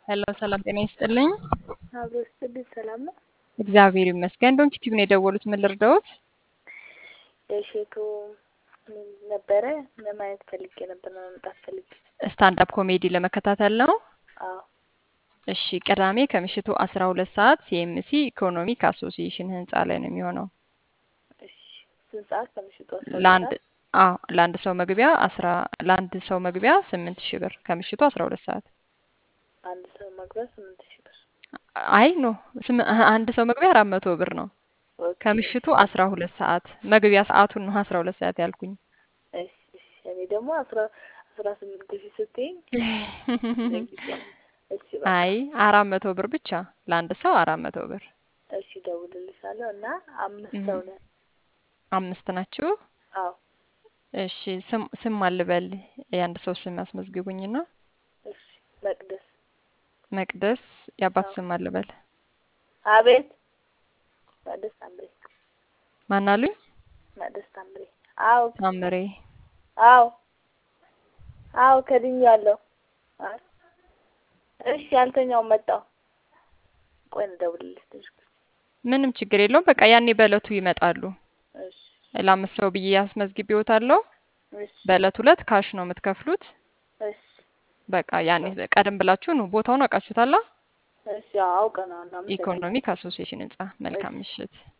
ሄሎ ሰላም ጤና ይስጥልኝ። አብሮ ስትል ሰላም ነው። እግዚአብሔር ይመስገን። ዶንኪ ቲዩብ ነው የደወሉት። ምን ልርዳዎት? የሼቱ ምን ነበረ ለማየት ፈልጌ ነበር፣ ለመምጣት ፈልጌ። ስታንድ አፕ ኮሜዲ ለመከታተል ነው። አዎ እሺ፣ ቅዳሜ ከምሽቱ አስራ ሁለት ሰዓት ሲኤምሲ ኢኮኖሚክ አሶሲዬሽን ህንጻ ላይ ነው የሚሆነው። እሺ። ስንት ሰዓት? ከምሽቱ አስራ ሁለት ለአንድ ሰዓት። አዎ ለአንድ ሰው መግቢያ አስራ ለአንድ ሰው መግቢያ ስምንት ሺህ ብር ከምሽቱ አስራ ሁለት ሰዓት አንድ ሰው መግቢያ ስምንት ሺህ ብር። አይ ኖ ስም- አንድ ሰው መግቢያ አራት መቶ ብር ነው። ኦኬ፣ ከምሽቱ አስራ ሁለት ሰዓት መግቢያ ሰዓቱን ነው አስራ ሁለት ሰዓት ያልኩኝ። እሺ፣ እሺ። እኔ ደግሞ አስራ አስራ ስምንት ሺህ ስትይኝ ዘግይቼ ነው። እሺ በቃ አይ አራት መቶ ብር ብቻ ለአንድ ሰው አራት መቶ ብር። እሺ፣ እደውልልሻለሁ እና አምስት እም፣ ሰው ነን። አምስት ናችሁ? አዎ እሺ ስም ስም አልበል የአንድ ሰው ስም ያስመዝግቡኝና እሺ። መቅደስ መቅደስ የአባት አዎ። ስም አልበል አቤት። መቅደስ ታምሬ። ማን አሉኝ? መቅደስ ታምሬ። አዎ ታምሬ አዎ አዎ ከድኛለሁ። አይ እሺ፣ ያልተኛው መጣው። ቆይ እንደውልልሽ ትንሽ ቆይ። ምንም ችግር የለውም። በቃ ያኔ በእለቱ ይመጣሉ። እሺ ለአምስት ሰው ብዬ ያስመዝግቤዎታለሁ። እሺ በእለት ሁለት ካሽ ነው የምትከፍሉት። እሺ በቃ ያኔ ቀደም ብላችሁ ነው ቦታውን አውቃችሁታላ። እሺ አውቀናል። አመሰግናለሁ። ኢኮኖሚክ አሶሲዬሽን ህንጻ። መልካም እሺ ምሽት።